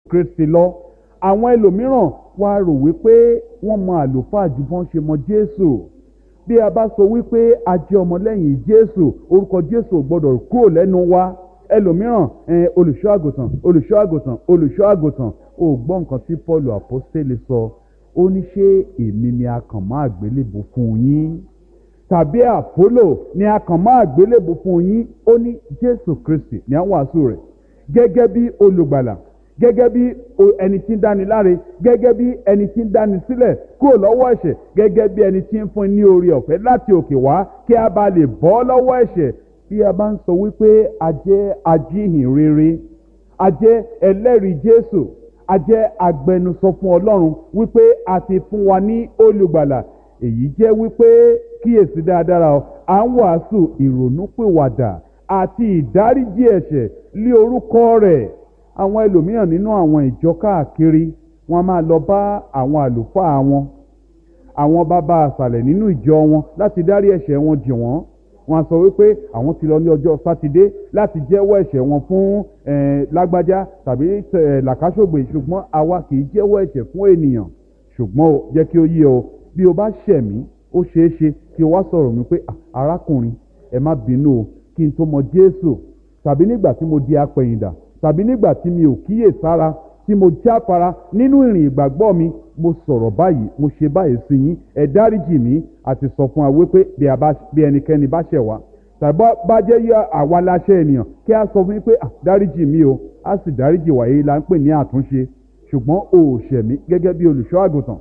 kristi lọ àwọn ẹlòmíràn wá rò wípé wọ́n mọ àlùfáà ju bọ́n ṣe mọ jésù bí a bá sọ wípé a jẹ́ ọmọlẹ́yìn jésù orúkọ jésù ò gbọ́dọ̀ kúrò lẹ́nu wa ẹlòmíràn olùṣọ́ àgùntàn olùṣọ́ àgùntàn olùṣọ́ àgùntàn ò gbọ́ nǹkan tí paul apostole sọ ó ní ṣé èmi ni a kàn máa gbélébùú fún yín tàbí àpólò ni a kàn máa gbélébùú fún yín ó ní jésù kristi ní àwọn wàásù rẹ̀ gẹ́gẹ́ bí olùgbàlà gẹ́gẹ́ bí ẹni tí ń dáni láre gẹ́gẹ́ bí ẹni tí ń dáni sílẹ̀ kúrò lọ́wọ́ ẹ̀ṣẹ̀ gẹ́gẹ́ bí ẹni tí ń fún ní orí ọ̀fẹ́ láti òkè wá kí a bá lè bọ́ lọ́wọ́ ẹ̀ṣẹ̀ bí a bá ń sọ wípé a jẹ́ ajíhìn rere a jẹ́ ẹlẹ́rìí jésù a jẹ́ agbẹnusọ fún ọlọ́run wípé a ti fún wa ní olùgbàlà èyí jẹ́ wípé kíyèsí dáadáa o à ń wàásù ìrònúpìwàdà àti ìdáríjì ẹ̀ṣẹ̀ lé orúkọ rẹ̀ àwọn ẹlòmíràn nínú àwọn ìjọ káàkiri wọn máa lọ bá àwọn àlùfáà wọn àwọn bàbá àṣàlẹ̀ nínú ìjọ wọn láti dárí ẹ̀ṣẹ̀ wọn jì wọ́n wọn sọ wípé àwọn ti lọ ní ọjọ́ sátidé láti jẹ́wọ́ ẹ̀ṣẹ̀ wọn fún lágbájá tàbí làkàṣògbè ṣùgbọ́n àwa kì í jẹ́wọ́ ẹ̀ṣẹ̀ fún ènìyàn ṣùgbọ́n o jẹ́ kí o yé o bí o bá ṣẹ̀ mí ó ṣeé ṣe kí o wá sọ̀rọ̀ mi pé arákùnrin ẹ má bínú o kí n tó mọ jésù tàbí nígbà tí mo di apẹ̀yìndà tàbí nígbà tí mi ò kíyè sára tí mo jáfara nínú ìrìn ìgbàgbọ́ mi mo sọ̀rọ̀ báyìí mo ṣe báyìí sí yín ẹ dáríjì mí àti sọ fún wa wípé bí ẹnikẹ́ni bá ṣẹ̀ wá tàbí bá jẹ́ yọ àwa láṣẹ ènìyàn kí a sọ fún yín pé dáríjì mí o a sì dáríjì wá èyí la ń pè ní àtúnṣe ṣùgbọ́n o ò ṣẹ̀ mí gẹ́gẹ́ bí olùṣọ́ àgùntàn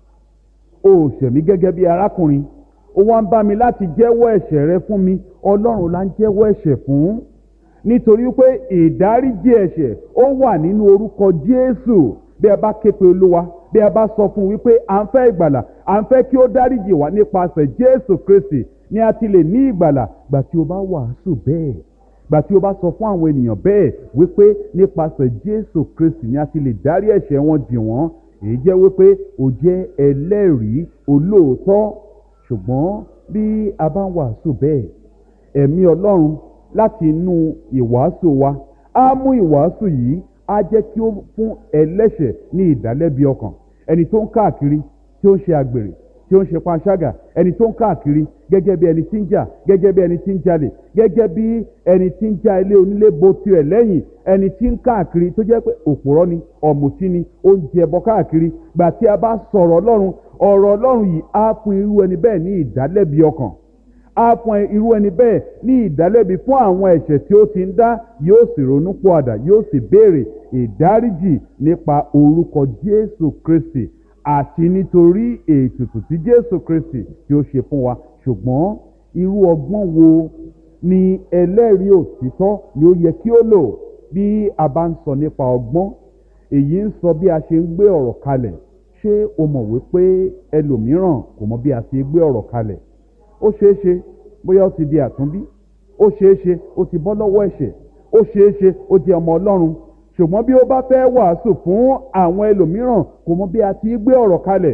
o ò ṣẹ̀ mí gẹ́gẹ́ bí arákùnrin o wá ń bá mi láti jẹ́wọ́ ẹ̀ṣẹ̀ rẹ fún mi ọlọ́run la ń jẹ́wọ́ ẹ̀ṣẹ̀ fún nítorí pé ìdáríjì ẹ̀ṣẹ̀ ó wà nínú orúkọ jésù bí a bá ké pe olúwa bí a bá sọ fún un wípé à ń fẹ́ ìgbàlà à ń fẹ́ kí ó dáríjì wá nípasẹ̀ jésù kristi ni a ti lè ní ìgbàlà gbà tí o bá wàásù bẹ́ẹ̀ gbà tí o bá sọ fún àwọn ènìyàn bẹ́ẹ̀ wípé nípasẹ̀ jésù kristi ni a ti lè dárí ẹ̀ṣẹ̀ wọn jì wọ́n èyí jẹ́ wípé o jẹ́ ẹlẹ́rìí olóòótọ́ ṣùgbọ́n bí a bá ń wàásù bẹ́ẹ̀ ẹ̀mí ọlọ́run láti inú ìwàásù wa á mú ìwàásù yìí á jẹ́ kí ó fún ẹlẹ́ṣẹ̀ ní ìdálẹ́bi ọkàn ẹni tó ń káàkiri tí ó ń ṣe àgbèrè tí ó ń ṣe panṣágà ẹni tó ń káàkiri gẹ́gẹ́ bí ẹni tí ń jà gẹ́gẹ́ bí ẹni tí ń jalè gẹ́gẹ́ bí ẹni tí ń já ilé onílé bo tirẹ̀ lẹ́yìn ẹni tí ń káàkiri tó jẹ́ pé òpùrọ́ ni ọ̀mùtí ni ó ń jẹbọ káàkiri gbà tí a bá sọ̀rọ̀ ọlọ́run ọ̀rọ̀ ọlọ́run yìí á fún irú ẹni bẹ́ẹ̀ ní ìdálẹ́bi ọkàn á fún irú ẹni bẹ́ẹ̀ ní ìdálẹ́bi fún àwọn ẹ̀ṣẹ̀ tí ó ti ń dá yóò sì ronú pọ̀àdà yóò sì béèrè ìdáríjì nípa orúkọ jésù kristi àti nítorí ètùtù tí jésù kristi tí ó ṣe fún wa ṣùgbọ́n irú ọgbọ́n wo ni ẹlẹ́rìí òtítọ́ ni ó yẹ kí ó lò bí a bá ń sọ nípa ọgbọ́n èyí ń sọ bí a ṣe ń gbé ọ̀rọ̀ kalẹ̀ ṣé o mọ̀ wípé ẹlòmíràn kò mọ bí a ṣe gbé ọ̀rọ̀ kalẹ̀ ó ṣeé ṣe bóyá ó ti di àtúnbí ó ṣeé ṣe ó ti bọ́ lọ́wọ́ ẹ̀ṣẹ̀ ó ṣeé ṣe ó jẹ́ ọmọ ọlọ́run ṣùgbọ́n bí ó bá fẹ́ wàásù fún àwọn ẹlòmíràn kò mọ bí a ti gbé ọ̀rọ̀ kalẹ̀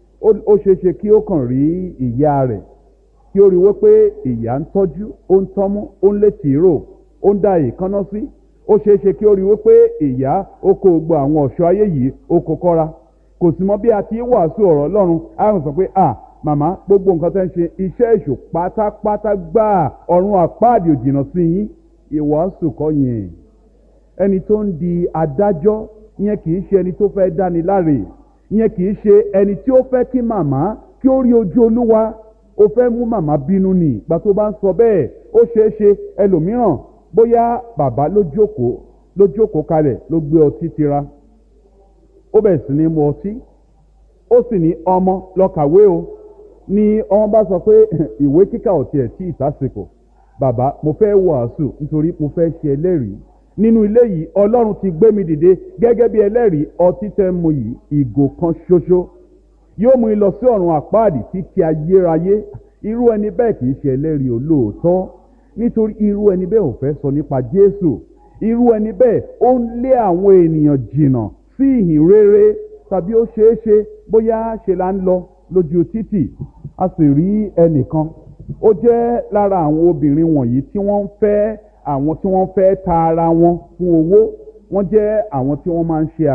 ó ṣeé ṣe kí ó kàn rí ìyá rẹ̀ kí ó rí wípé ìyá ń tọ́jú ó ń tọ́mú ó ń lé tìró ó ń da ìkànnà sí ó ṣeé ṣe kí ó rí wípé ìyá ó kó gbogbo àwọn ọ̀ṣọ́ ayé yìí ó kó kọ́ra kò sì mọ bí a ti wàásù ọ̀rọ̀ ọlọ́run á sọ pé ah màmá gbogbo nǹkan tẹ́ ń ṣe iṣẹ́ èṣù pátápátá gbáà ọ̀run àpáàdì òjìnà sí yín ìwàásù kọ́ yẹn ẹni tó ń di adájọ́ yẹn kì í ṣe ẹni tó fẹ́ dáni láre yẹn kì í ṣe ẹni tí ó fẹ́ kí màmá kí ó rí ojú olúwa ó fẹ́ mú màmá bínú nì ìgbà tó bá ń sọ bẹ́ẹ̀ ó ṣeé ṣe ẹlòmíràn bóyá bàbá ló jókòó ló jókòó kalẹ̀ ló gbé ọtí tira ó bẹ̀rẹ̀ sí ní mu ọtí ó sì ní ọmọ lọ kàwé o ni ọmọ bá sọ pé ìwé kíkà ò tiẹ̀ tí ìtàsìkò bàbá mo fẹ́ wàásù nítorí mo fẹ́ ṣe ẹlẹ́rìí nínú ilé yìí ọlọ́run ti gbé mi dìde gẹ́gẹ́ bí ẹlẹ́rìí ọtí tẹ́ mu yìí ìgò kan ṣoṣo yóò mú mi lọ sí ọ̀run àpáàdì títí ayérayé irú ẹni bẹ́ẹ̀ kì í ṣe ẹlẹ́rìí olóòótọ́ nítorí irú ẹni bẹ́ẹ̀ ò fẹ́ sọ nípa jésù irú ẹni bẹ́ẹ̀ ó ń lé àwọn ènìyàn jìnnà sí ìhìn rere tàbí ó ṣeé ṣe bóyá ṣe là ń lọ lójú títì a sì rí ẹnìkan ó jẹ́ lára àwọn obìnrin wọ̀nyí tí wọ́n ń fẹ́ àwọn tí wọ́n fẹ́ ta ara wọn fún owó wọ́n jẹ́ àwọn tí wọ́n máa ń ṣe